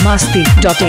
masti.in.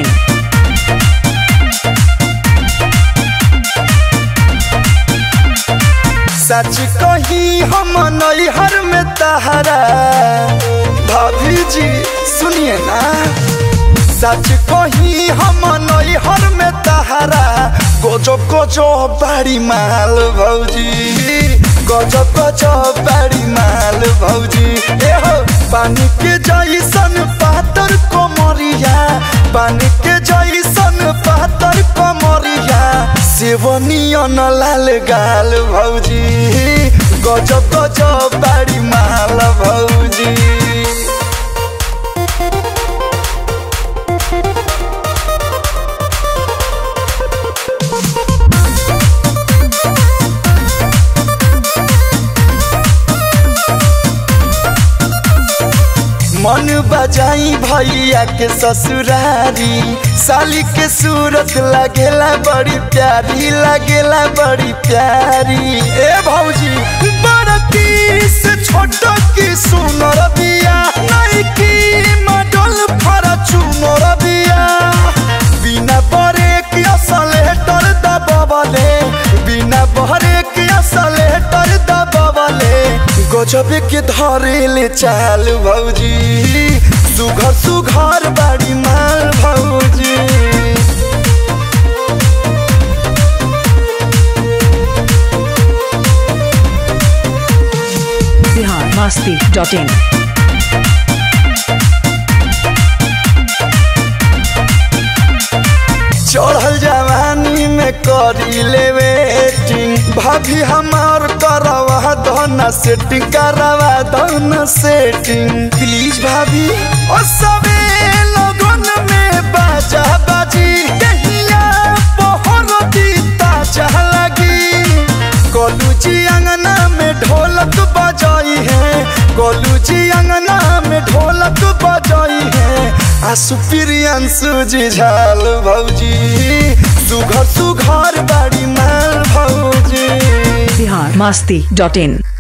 सच कही हम नैहर में तहरा भाभी जी सुनिए ना सच कही हम नैहर में तहरा गोजो गोजो बड़ी माल भौजी गोजो गोजो बड़ी माल भौजी ए हो पानी के जैसन पातर कोमरिया पानी के जैसन पातर कोमरिया सेवनियन लाल गाल भौजी गजब गजब बाड़ी माल भौजी मन बजाई भैया के ससुरारी साली के सूरत लगेला बड़ी प्यारी लगेला बड़ी प्यारी ए भौजी बड़की से छोट की सुनर बिया नहीं की मडल फरा चुनर बिया बिना बरे की असलेटर दबवले बिना बहरे की असलेटर दबवले गजब के धरेले चाल भौजी सुघर सुघर बाड़ी माल भौजी Bihar masti.in. चढ़ल जवानी में करी ले वेटिंग भाभी हमार करवा दन सेटिंग करवा दन सेटिंग प्लीज भाभी ओ सबे लगन में बाजा बाजी कहिया पहर दीता चाह लगी गोलू जी अंगना में ढोलक बजाई है गोलू जी अंगना में ढोलक बजाई है आसु प्रियंसु जी झाल भौजी सुघर सुघर बाड़ी माल भौजी Bihar masti.in.